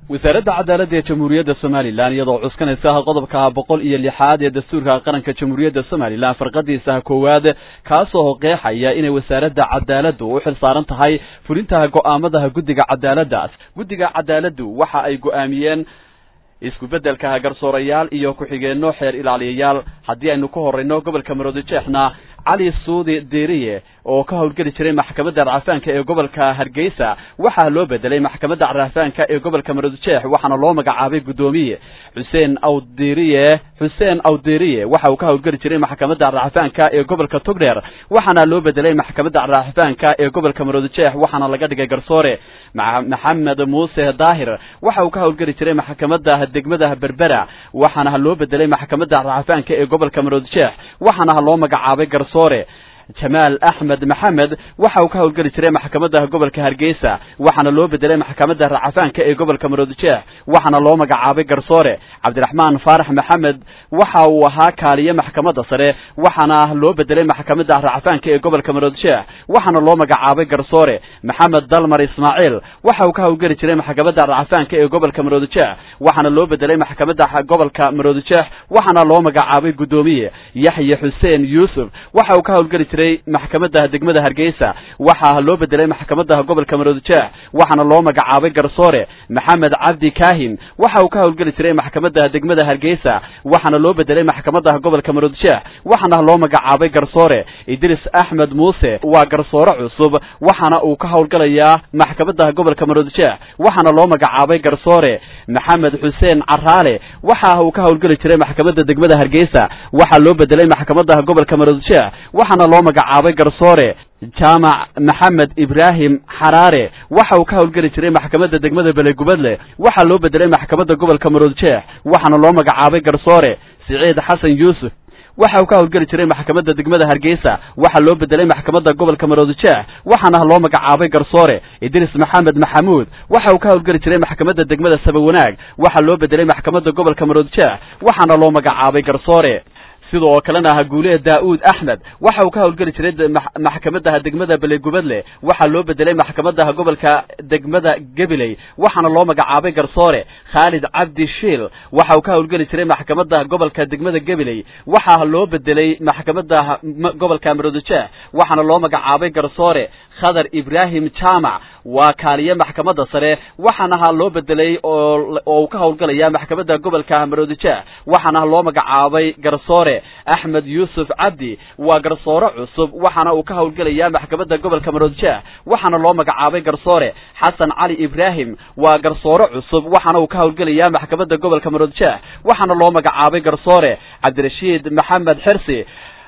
wasaaradda cadaaladda ee jamhuuriyadda somalilan iyadoo cuskanaysa qodobka boqol iyo lixaad ee dastuurka qaranka jamhuuriyadda somalilan farqadiisa koowaad kaasoo qeexaya inay wasaaradda cadaaladdu u xil saaran tahay fulintaha go'aamadaha guddiga cadaaladdaas guddiga cadaaladdu waxa ay go'aamiyeen isku beddelka garsoorayaal iyo ku-xigeenno xeer ilaaliyayaal haddii aynu ka horrayno gobolka maroodijeexna cali suudi deriye oo ka howlgeli jiray maxkamadda racfaanka ee gobolka hargeysa waxaa loo bedelay maxkamadda racfaanka ee gobolka maroodijeex waxaana loo magacaabay guddoomiye xuseen awderiye xuseen awderiye waxa uu ka howlgeli jiray maxkamadda racfaanka ee gobolka togdheer waxaana loo bedelay maxkamadda racfaanka ee gobolka maroodijeex waxaana laga dhigay garsoore maxamed muuse daahir waxa uu ka howlgeli jiray maxkamadda degmada berbera waxaana loo bedelay maxkamadda racfaanka ee gobolka maroodijeex waxaana loo magacaabay garsoore jamaal axmed maxamed waxa uu ka howlgeli jiray maxkamadda gobolka hargeysa waxaana loo bedelay maxkamadda racfaanka ee gobolka maroodijeex waxaana loo magacaabay garsoore cabdiraxmaan faarax maxamed waxa uu ahaa kaaliye maxkamadda sare waxaana loo bedelay maxkamadda racfaanka ee gobolka maroodijeex waxaana loo magacaabay garsoore maxamed dalmar ismaaciil waxa uu ka howlgeli jiray maxkamadda racfaanka ee gobolka maroodijeex waxaana loo bedelay maxkamadda gobolka maroodijeex waxaana loo magacaabay guddoomiye yaxye xuseen yuusuf waxa uu ka howlgeli jiray maxkamadda degmada hargeysa waxaa loo bedelay maxkamadda gobolka maroodijeex waxaana loo magacaabay garsoore maxamed cabdi kahin waxa uu ka howlgeli jiray maxkamadda degmada hargeysa waxaana loo bedelay maxkamadda gobolka maroodijeex waxaana loo magacaabay garsoore idris axmed muuse waa garsoore cusub waxaana uu ka howlgalayaa maxkamadda gobolka maroodijeex waxaana loo magacaabay garsoore maxamed xuseen caraale waxa uu ka howlgeli jiray maxkamadda degmada hargeysa waxaa loo bedelay maxkamadda gobolka maroodijeex waxaana loo magacaabay garsoore jaamac maxamed ibraahim xaraare waxa uu ka howlgeli jiray maxkamadda degmada belegubadle waxaa loo bedelay maxkamadda gobolka maroodijeex waxaana loo magacaabay garsoore siciid xasan yuusuf waxa uu ka howlgeli jiray maxkamadda degmada hargeysa waxaa loo bedelay maxkamadda gobolka maroodijeex waxaana loo magacaabay garsoore idris maxamed maxamuud waxa uu ka howlgeli jiray maxkamadda degmada sabawanaag waxaa loo bedelay maxkamadda gobolka maroodijeex waxaana loo magacaabay garsoore sidoo kalena guulee daa'uud axmed waxa uu ka howlgeli jiray maxkamadda degmada belegubadle waxaa loo bedelay maxkamadda gobolka degmada gabiley waxaana loo magacaabay garsoore khaalid cabdi shiil waxa uu ka howlgeli jiray maxkamadda gobolka degmada gabiley waxaa loo bedelay maxkamadda gobolka maroodijeex waxaana loo magacaabay garsoore khadar ibraahim jaamac waa kaaliye maxkamadda sare waxaana loo bedelay oo uu ka howlgalaya maxkamadda gobolka maroodijeex waxaana loo magacaabay garsoore axmed yuusuf cabdi waa garsoore cusub waxaana uu ka howlgelaya maxkamadda gobolka maroodijeex waxaana loo magacaabay garsoore xasan cali ibraahim waa garsoore cusub waxaana uu ka howlgelaya maxkamadda gobolka maroodijeex waxaana loo magacaabay garsoore cabdirashiid maxamed xirsi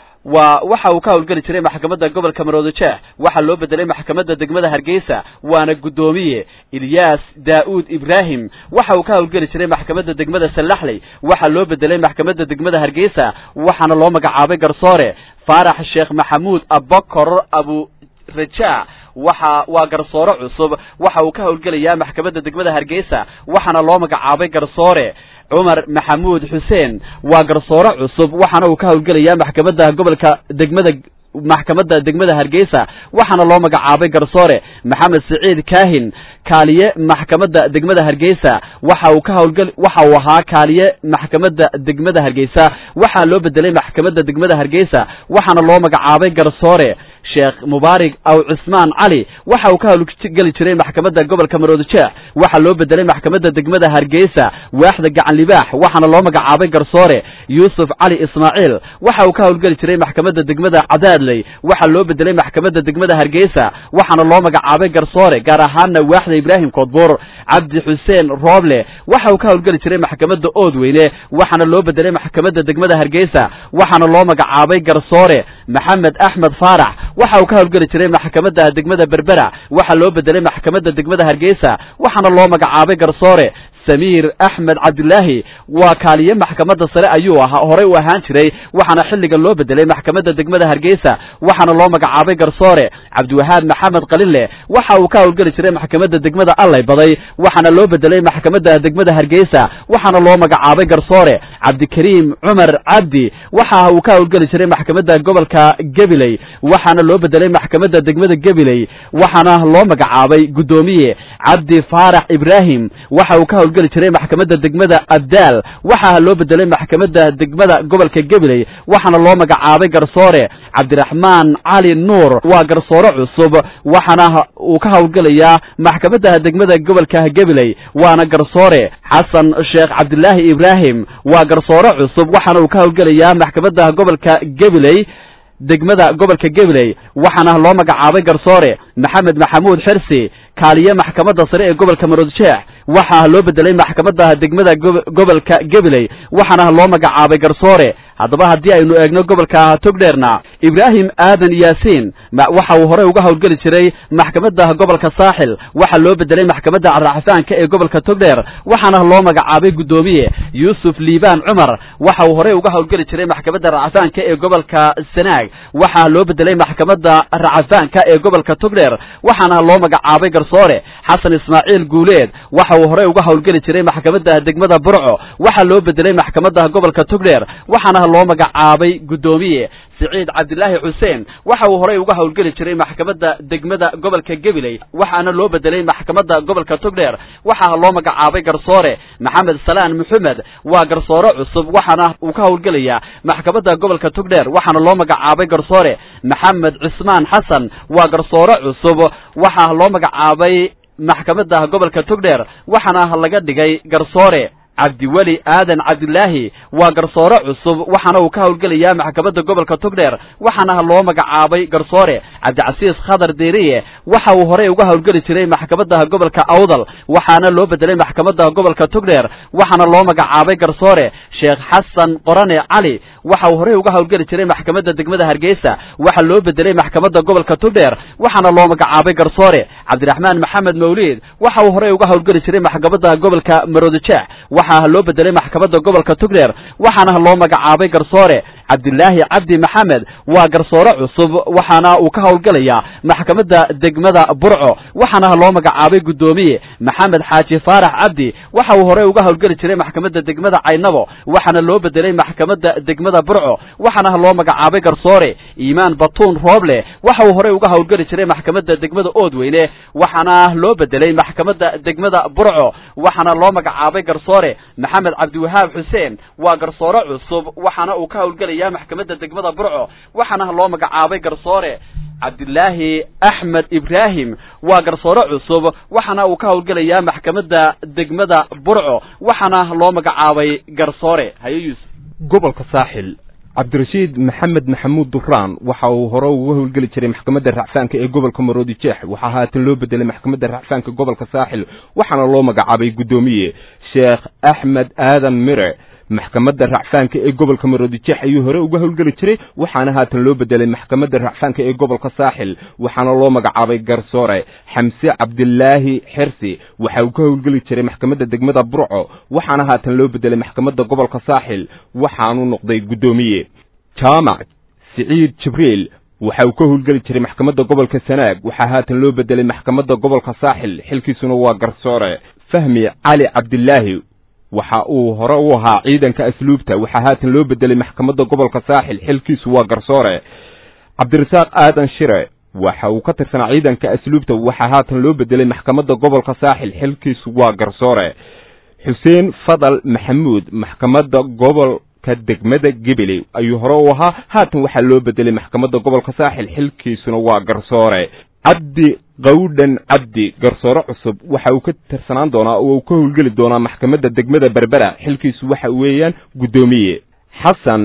waa waxa uu ka howlgeli jiray maxkamadda gobolka maroodijeex waxaa loo bedelay maxkamadda degmada hargeysa waana guddoomiye ilyaas daa'uud ibraahim waxa uu ka howlgeli jiray maxkamadda degmada sallaxley waxaa loo bedelay maxkamadda degmada hargeysa waxaana loo magacaabay garsoore faarax sheekh maxamuud abokor abu raja waxa waa garsoore cusub waxa uu ka howlgelayaa maxkamadda degmada hargeysa waxaana loo magacaabay garsoore cumar maxamuud xuseen waa garsoore cusub waxaana uu ka howlgelayaa maxkamadda gobolka degmada maxkamadda degmada hargeysa waxaana loo magacaabay garsoore maxamed siciid kahin kaaliye maxkamadda degmada hargeysa waxa uu ka howlgel waxa uu ahaa kaaliye maxkamadda degmada hargeysa waxaa loo bedelay maxkamadda degmada hargeysa waxaana loo magacaabay garsoore sheekh mubaarig aw cusmaan cali waxa uu ka howlgeli jiray maxkamadda gobolka maroodijeex waxaa loo bedelay maxkamadda degmada hargeysa waaxda gacan libaax waxaana loo magacaabay garsoore yuusuf cali ismaaciil waxa uu ka howlgeli jiray maxkamadda degmada cadaadley waxaa loo bedelay maxkamadda degmada hargeysa waxaana loo magacaabay garsoore gaar ahaanna waaxda ibraahim koodbuur cabdi xuseen rooble waxa uu ka howlgeli jiray maxkamadda oodweyne waxaana loo bedelay maxkamadda degmada hargeysa waxaana loo magacaabay garsoore maxamed axmed faarax waxa uu ka howlgeli jiray maxkamadda degmada berbera waxaa loo bedelay maxkamadda degmada hargeysa waxaana loo magacaabay garsoore samiir axmed cabdilaahi waa kaaliye maxkamadda sare ayuu ahaa horey u ahaan jiray waxaana xilligan loo bedelay maxkamadda degmada hargeysa waxaana loo magacaabay garsoore cabdiwahaab maxamed qalile waxa uu ka howlgeli jiray maxkamadda degmada allay baday waxaana loo bedelay maxkamadda degmada hargeysa waxaana loo magacaabay garsoore cabdikariim cumar cabdi waxa uu ka howlgeli jiray maxkamadda gobolka gabiley waxaana loo bedelay maxkamadda degmada gabiley waxaana loo magacaabay guddoomiye cabdi faarax ibraahim waxa uu ka howlgeli jiray maxkamadda degmada abdaal waxaa loo bedelay maxkamadda degmada gobolka gabiley waxaana loo magacaabay garsoore cabdiraxmaan cali nuur waa garsoore cusub waxaana uu ka howlgelayaa maxkamadda degmada gobolka gabiley waana garsoore xasan sheekh cabdilaahi ibraahim waa garsoore cusub waxaana uu ka howlgelayaa maxkamadda gobolka gabiley degmada gobolka gabiley waxaana loo magacaabay garsoore maxamed maxamuud xirsi kaaliye maxkamadda sare ee gobolka maroodjeex waxaa loo bedelay maxkamadda degmada gobolka gabiley waxaana loo magacaabay garsoore haddaba haddii aynu eegno gobolka togdheerna ibraahim aadan yaasiin waxa uu horey uga howlgeli jiray maxkamadda gobolka saaxil waxaa loo bedelay maxkamadda carraxafaanka ee gobolka togdheer waxaana loo magacaabay guddoomiye yuusuf liibaan cumar waxa uu horey uga howlgeli jiray maxkamadda racafaanka ee gobolka sanaag waxaa loo bedelay maxkamadda racafaanka ee gobolka togdheer waxaana loo magacaabay garsoore xasan ismaaciil guuleed waxa uu horey uga howlgeli jiray maxkamadda degmada burco waxaa loo bedelay maxkamadda gobolka togdheer waxaana loo magacaabay guddoomiye siciid cabdilaahi xuseen waxa uu horey uga howlgeli jiray maxkamadda degmada gobolka gabiley waxaana loo bedelay maxkamadda gobolka togdheer waxaa loo magacaabay garsoore maxamed salaan maxamed waa garsoore cusub waxaana uu ka howlgelayaa maxkamadda gobolka togdheer waxaana loo magacaabay garsoore maxamed cismaan xasan waa garsoore cusub waxaa loo magacaabay maxkamadda gobolka togdheer waxaana laga dhigay garsoore cabdiweli aadan cabdilaahi waa garsoore cusub waxaana uu ka howlgelayaa maxkamadda gobolka togdheer waxaana loo magacaabay garsoore cabdicasiis khadar deeriye waxa uu horey uga howlgeli jiray maxkamadda gobolka awdal waxaana loo bedelay maxkamadda gobolka togdheer waxaana loo magacaabay garsoore sheekh xasan qorane cali waxa uu horey uga howlgeli jiray maxkamadda degmada hargeysa waxaa loo bedelay maxkamadda gobolka togdheer waxaana loo magacaabay garsoore cabdiraxmaan maxamed mawliid waxa uu horey uga howlgeli jiray maxkamadda gobolka maroodijeex waxaa loo bedelay maxkamadda gobolka togdheer waxaana loo magacaabay garsoore cabdilaahi cabdi maxamed waa garsoore cusub waxaana uu ka howlgelayaa maxkamadda degmada burco waxaana loo magacaabay guddoomiye maxamed xaaji faarax cabdi waxa uu horey uga howlgeli jiray maxkamadda degmada caynabo waxaana loo bedelay maxkamadda degmada burco waxaana loo magacaabay garsoore iimaan batuun rooble waxa uu horey uga howlgeli jiray maxkamadda degmada oodweyne waxaana loo bedelay maxkamadda degmada burco waxaana loo magacaabay garsoore maxamed cabdiwahaab xuseen waa garsoore cusub waxaana uu ka howlgelaya maxkamadda degmada burco waxaana loo magacaabay garsoore cabdilaahi axmed ibraahim waa garsoore cusub waxaana uu ka howlgelayaa maxkamadda degmada burco waxaana loo magacaabay garsoore haye yuusuf gobolka saaxil cabdirashiid maxamed maxamuud duraan waxa uu hore uga howlgeli jiray maxkamadda racfaanka ee gobolka maroodi jeex waxaa haatan loo bedelay maxkamadda racfaanka gobolka saaxil waxaana loo magacaabay guddoomiye sheekh axmed aadan mire maxkamadda racfaanka ee gobolka maroodi jeex ayuu hore uga howlgeli jiray waxaana haatan loo bedelay maxkamadda racfaanka ee gobolka saaxil waxaana loo magacaabay garsoore xamse cabdilaahi xirsi waxa uu ka howlgeli jiray maxkamadda degmada burco waxaana haatan loo bedelay maxkamadda gobolka saaxil waxaanu noqday guddoomiye jaamac siciid jibriil waxa uu ka howlgeli jiray maxkamadda gobolka sanaag waxaa haatan loo bedelay maxkamadda gobolka saaxil xilkiisuna waa garsoore fahmi cali cabdilaahi waxa uu hore u ahaa ciidanka asluubta waxaa haatan loo bedelay maxkamadda gobolka saaxil xilkiisu waa garsoore cabdirasaaq aadan shire waxa uu ka tirsanaa ciidanka asluubta waxaa haatan loo bedelay maxkamadda gobolka saaxil xilkiisu waa garsoore xuseen fadal maxamuud maxkamadda gobolka degmada gebeley ayuu hore u ahaa haatan waxaa loo bedelay maxkamadda gobolka saaxil xilkiisuna waa garsoore cabdi qawdhan cabdi garsoore cusub waxa uu ka tirsanaan doonaa oo uu ka howlgeli doonaa maxkamadda degmada berbera xilkiisu waxa weeyaan guddoomiye xasan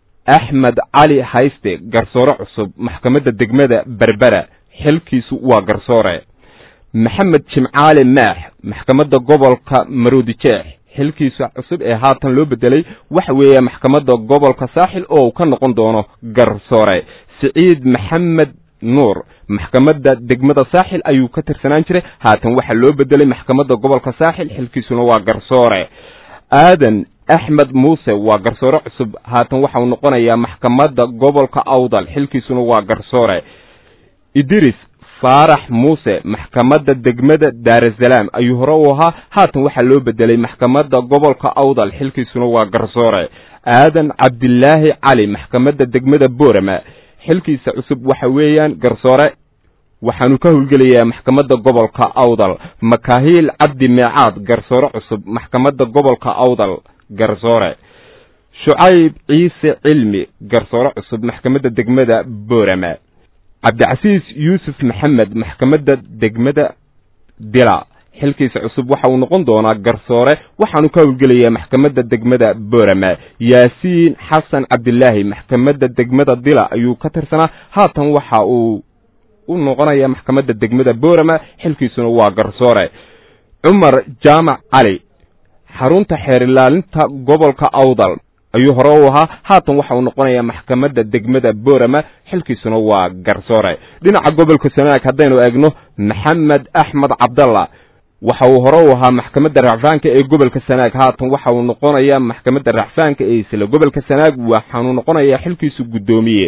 axmed cali hayste garsoore cusub maxkamadda degmada berbera xilkiisu waa garsoore maxamed jimcaale maax maxkamadda gobolka maroodijeex xilkiisa cusub ee haatan loo bedelay waxa weeya maxkamadda gobolka saaxil oo uu ka noqon doono garsoore siciid maxamed nuur maxkamadda degmada saaxil ayuu ka tirsanaan jiray haatan waxaa loo bedelay maxkamadda gobolka saaxil xilkiisuna waa garsoore aadan axmed muuse waa garsoore cusub haatan waxau noqonayaa maxkamadda gobolka awdal xilkiisuna waa garsoore idris faarax muuse maxkamadda degmada daarasalaam ayuu hore u ahaa haatan waxaa loo bedelay maxkamadda gobolka awdal xilkiisuna waa garsoore aadan cabdilaahi cali maxkamadda degmada boorama xilkiisa cusub waxa weeyaan garsoore waxaanu ka howlgelayaa maxkamadda gobolka awdal makaahiil cabdi meecaad garsoore cusub maxkamadda gobolka awdal garsoore shucayb ciise cilmi garsoore cusub maxkamadda degmada boorama cabdicasiis yuusuf maxamed maxkamadda degmada dila xilkiisa cusub waxa uu noqon doonaa garsoore waxaanu ka howlgelayaa maxkamadda degmada boorama yaasiin xasan cabdilaahi maxkamadda degmada dila ayuu ka tirsanaa haatan waxa uu u noqonayaa maxkamadda degmada boorama xilkiisuna waa garsoore cumar jaamac cali xarunta xeer ilaalinta gobolka awdal ayuu hore u ahaa haatan waxa uu noqonayaa maxkamadda degmada boorama xilkiisuna waa garsoore dhinaca gobolka sanaag haddaynu eegno maxamed axmed cabdalla waxa uu hore u ahaa maxkamadda racfaanka ee gobolka sanaag haatan waxa uu noqonayaa maxkamadda racfaanka ee isla gobolka sanaag waxaanu noqonayaa xilkiisu guddoomiye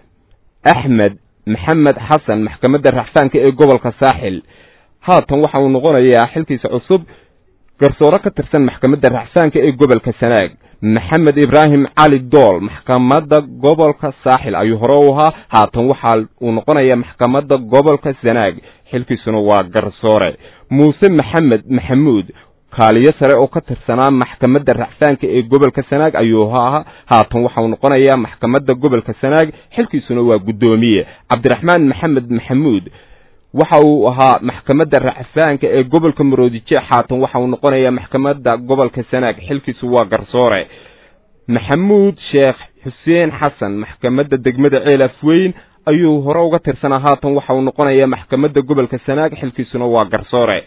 axmed maxamed xasan maxkamadda racfaanka ee gobolka saaxil haatan waxa uu noqonayaa xilkiisa cusub garsoore ka tirsan maxkamadda racfaanka ee gobolka sanaag maxamed ibraahim cali dool maxkamadda gobolka saaxil ayuu hore u ahaa haatan waxa uu noqonayaa maxkamadda gobolka sanaag xilkiisuna waa garsoore muuse maxamed maxamuud kaaliyo sare oo ka tirsanaa maxkamadda racfaanka ee gobolka sanaag ayuu ahaa haatan waxauu noqonayaa maxkamadda gobolka sanaag xilkiisuna waa guddoomiye cabdiraxmaan maxamed maxamuud waxa uu ahaa maxkamadda racfaanka ee gobolka maroodijeex haatan waxa uu noqonayaa maxkamadda gobolka sanaag xilkiisu waa garsoore maxamuud sheekh xuseen xasan maxkamadda degmada ceelaf weyn ayuu hore uga tirsanaa haatan waxa uu noqonayaa maxkamadda gobolka sanaag xilkiisuna waa garsoore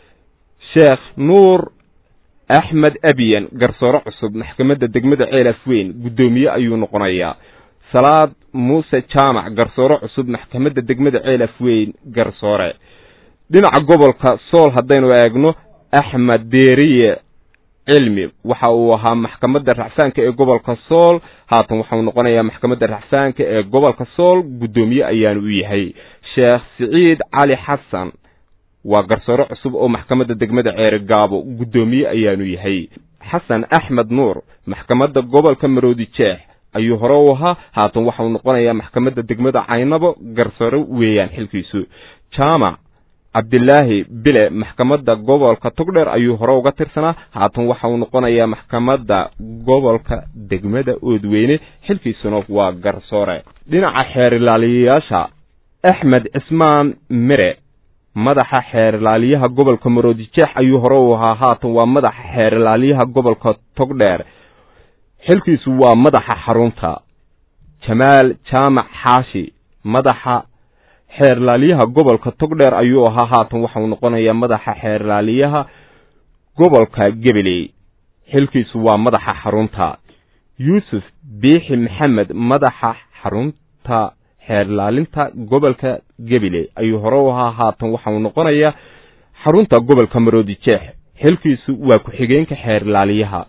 sheekh nuur axmed abiyan garsoore cusub maxkamadda degmada ceelaf weyn guddoomiye ayuu noqonayaa salaad muuse jaamac garsoore cusub maxkamadda degmada ceelaf weyn garsoore dhinaca gobolka sool haddaynu eegno axmed deeriye cilmi waxa uu ahaa maxkamadda racfaanka ee gobolka sool haatan waxauu noqonayaa maxkamadda racfaanka ee gobolka sool guddoomiye ayaanu u yahay sheekh siciid cali xasan waa garsoore cusub oo maxkamadda degmada ceere gaabo guddoomiye ayaanu yahay xasan axmed nuur maxkamadda gobolka maroodi jeex ayuu hore u ahaa haatan waxauu noqonayaa maxkamadda degmada caynabo garsoore weeyaan xilkiisu jaamac cabdilaahi bile maxkamadda gobolka togdheer ayuu hore uga tirsanaa haatan waxa uu noqonayaa maxkamadda gobolka degmada oodweyne xilkiisuna waa garsoore dhinaca xeer ilaaliyayaasha axmed cismaan mire madaxa xeer ilaaliyaha gobolka maroodijeex ayuu hore u ahaa haatan waa madaxa xeer ilaaliyaha gobolka togdheer xilkiisu waa madaxa xarunta jamaal jaamac xaashi madaxa xeerlaaliyaha gobolka togdheer ayuu ahaa haatan waxauu noqonayaa madaxa xeerlaaliyaha gobolka gebeley xilkiisu waa madaxa xarunta yuusuf biixi maxamed madaxa xarunta xeerlaalinta gobolka gebeley ayuu hore u ahaa haatan waxauu noqonayaa xarunta gobolka maroodijeex xilkiisu waa ku-xigeenka xeerlaaliyaha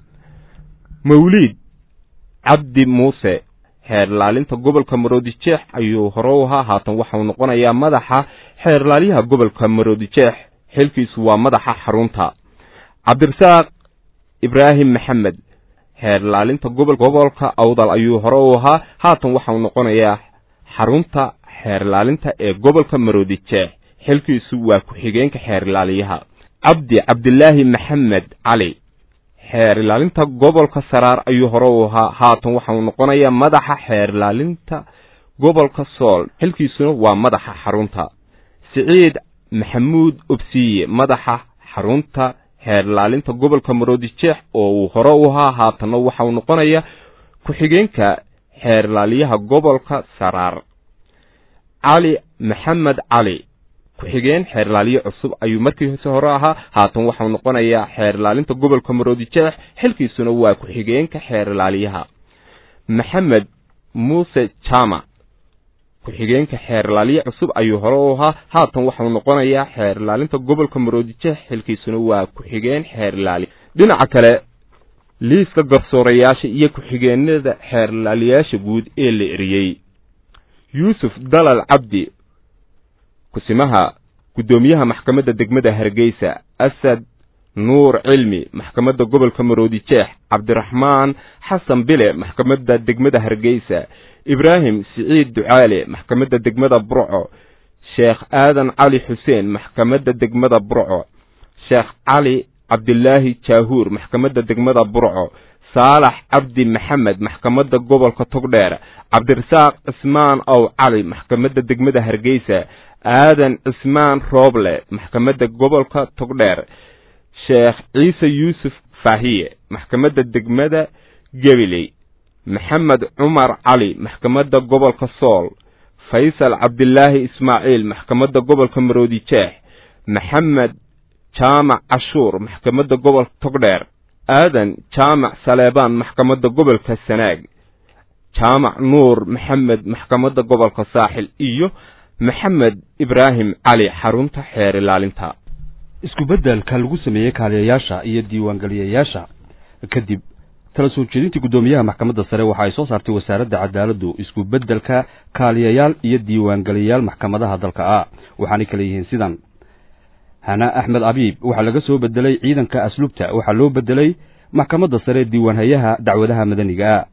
mawliid cabdi muuse xeerlaalinta gobolka maroodijeex ayuu hore u ahaa haatan waxauu noqonayaa madaxa xeerlaalyaha gobolka maroodijeex xilkiisu waa madaxa xarunta cabdirasaaq ibraahim maxamed xeerlaalinta gobolka awdal ayuu hore u ahaa haatan waxauu noqonayaa xarunta xeerlaalinta ee gobolka maroodijeex xilkiisu waa ku-xigeenka xeerlaaliyaha cabdi cabdilaahi maxamed cali xeer ilaalinta gobolka saraar ayuu hore u ahaa haatan waxauu noqonayaa madaxa xeer ilaalinta gobolka sool xilkiisuna waa madaxa xarunta siciid maxamuud obsiye madaxa xarunta xeer ilaalinta gobolka maroodijeex oo uu hore u ahaa haatanna waxauu noqonayaa ku-xigeenka xeer ilaaliyaha gobolka saraar cali maxamed cali ku-xigeen xeer ilaaliye cusub ayuu markiise hore ahaa haatan waxau noqonayaa xeer ilaalinta gobolka maroodijeex xilkiisuna waa ku-xigeenka xeer ilaaliyaha maxamed muuse jaamac ku-xigeenka xeer ilaaliye cusub ayuu hore u ahaa haatan waxau noqonayaa xeer ilaalinta gobolka maroodijeex xilkiisuna waa ku-xigeen xeer ilaali dhinaca kale liiska garsoorayaasha iyo ku-xigeenada xeer ilaaliyaasha guud ee la eriyey yuusuf dalal cabdi kusimaha guddoomiyaha maxkamadda degmada hargeysa asad nuur cilmi maxkamadda gobolka maroodijeex cabdiraxmaan xasan bile maxkamadda degmada hargeysa ibraahim siciid ducaale maxkamadda degmada burco sheekh aadan cali xuseen maxkamadda degmada burco sheekh cali cabdilaahi jaahuur maxkamadda degmada burco saalax cabdi maxamed maxkamadda gobolka togdheer cabdirasaaq cismaan ow cali maxkamadda degmada hargeysa aadan cismaan rooble maxkamadda gobolka togdheer sheekh ciise yuusuf faahiye maxkamadda degmada gabiley maxamed cumar cali maxkamadda gobolka sool faysal cabdilaahi ismaaciil maxkamadda gobolka maroodijeex maxamed jaamac cashuur maxkamadda gobolka togdheer aadan jaamac saleebaan maxkamadda gobolka sanaag jaamac nuur maxamed maxkamadda gobolka saaxil iyo maxamed ibraahim cali xarunta xeer ilaalinta isku beddelka lagu sameeyey kaaliyayaasha iyo diiwaangeliyayaasha kadib tala soo jeedintii guddoomiyaha maxkamadda sare waxa ay soo saartay wasaaradda cadaaladdu isku beddelka kaaliyayaal iyo diiwaangeliyayaal maxkamadaha dalka ah waxaanay kala yihiin sidan hana axmed abiib waxaa laga soo bedelay ciidanka asluubta waxaa loo bedelay maxkamadda sare diiwaanhayaha dacwadaha madaniga ah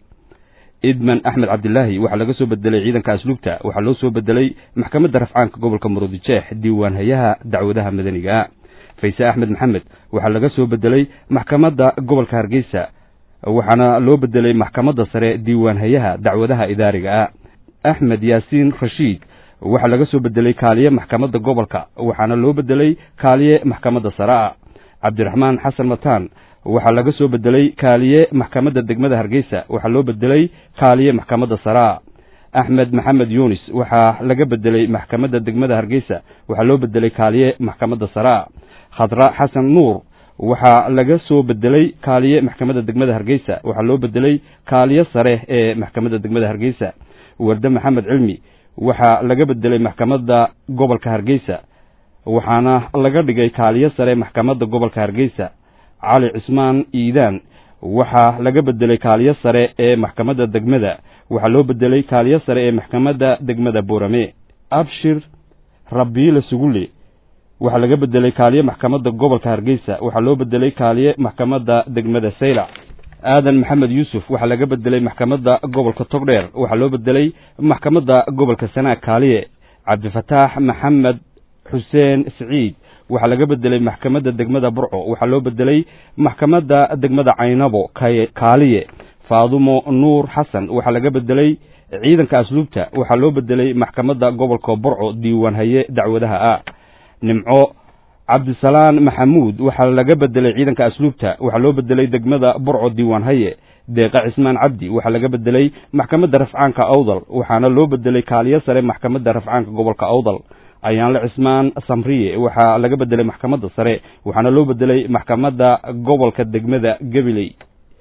idman axmed cabdilaahi waxaa laga soo bedelay ciidanka asluubta waxaa loo soo bedelay maxkamadda rafcaanka gobolka maroodijeex diiwaanhayaha dacwadaha madaniga ah fayse axmed maxamed waxaa laga soo bedelay maxkamadda gobolka hargeysa waxaana loo bedelay maxkamadda sare diiwaanhayaha dacwadaha idaariga ah axmed yaasiin rashiid waxaa laga soo bedelay kaaliye maxkamadda gobolka waxaana loo bedelay kaaliye maxkamadda sare ah cabdiraxmaan xasan mataan waxaa laga soo bedelay kaaliye maxkamadda degmada hargeysa waxaa loo bedelay kaaliye maxkamadda sare ah axmed maxamed yuunis waxaa laga bedelay maxkamadda degmada hargeysa waxaa loo bedelay kaaliye maxkamadda sare ah khadra xasan nuur waxaa laga soo bedelay kaaliye maxkamadda degmada hargeysa waxaa loo bedelay kaaliye sare ee maxkamadda degmada hargeysa warde maxamed cilmi waxaa laga bedelay maxkamadda gobolka hargeysa waxaana laga dhigay kaaliye sare maxkamadda gobolka hargeysa cali cismaan iidaan waxaa laga bedelay kaaliye sare ee maxkamadda degmada waxaa loo bedelay kaaliye sare ee maxkamadda degmada boorame abshir rabiile sugulle waxaa laga bedelay kaaliye maxkamadda gobolka hargeysa waxaa loo bedelay kaaliye maxkamadda degmada saylac aadan maxamed yuusuf waxaa laga bedelay maxkamadda gobolka togdheer waxaa loo bedelay maxkamadda gobolka sanaag kaaliye cabdifataax maxamed xuseen siciid waxaa laga bedelay maxkamadda degmada burco waxaa loo bedelay maxkamadda degmada caynabo kaaliye faadumo nuur xasan waxaa laga bedelay ciidanka asluubta waxaa loo bedelay maxkamadda gobolka burco diiwaanhaye dacwadaha ah nimco cabdisalaan maxamuud waxaa laga bedelay ciidanka asluubta waxaa loo bedelay degmada burco diiwaanhaye deeqa cismaan cabdi waxaa laga bedelay maxkamadda rafcaanka awdal waxaana loo bedelay kaaliye sare maxkamadda rafcaanka gobolka awdal ayaanle cismaan samriye waxaa laga bedelay maxkamadda sare waxaana loo bedelay maxkamadda gobolka degmada gabiley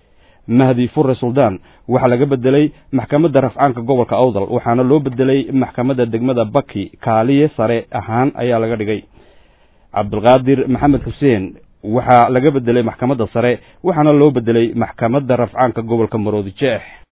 mahdi fure suldaan waxaa laga bedelay maxkamadda rafcaanka gobolka awdal waxaana loo bedelay maxkamadda degmada baki kaaliye sare ahaan ayaa laga dhigay cabdulqaadir maxamed xuseen waxaa laga bedelay maxkamadda sare waxaana loo bedelay maxkamadda rafcaanka gobolka maroodijeex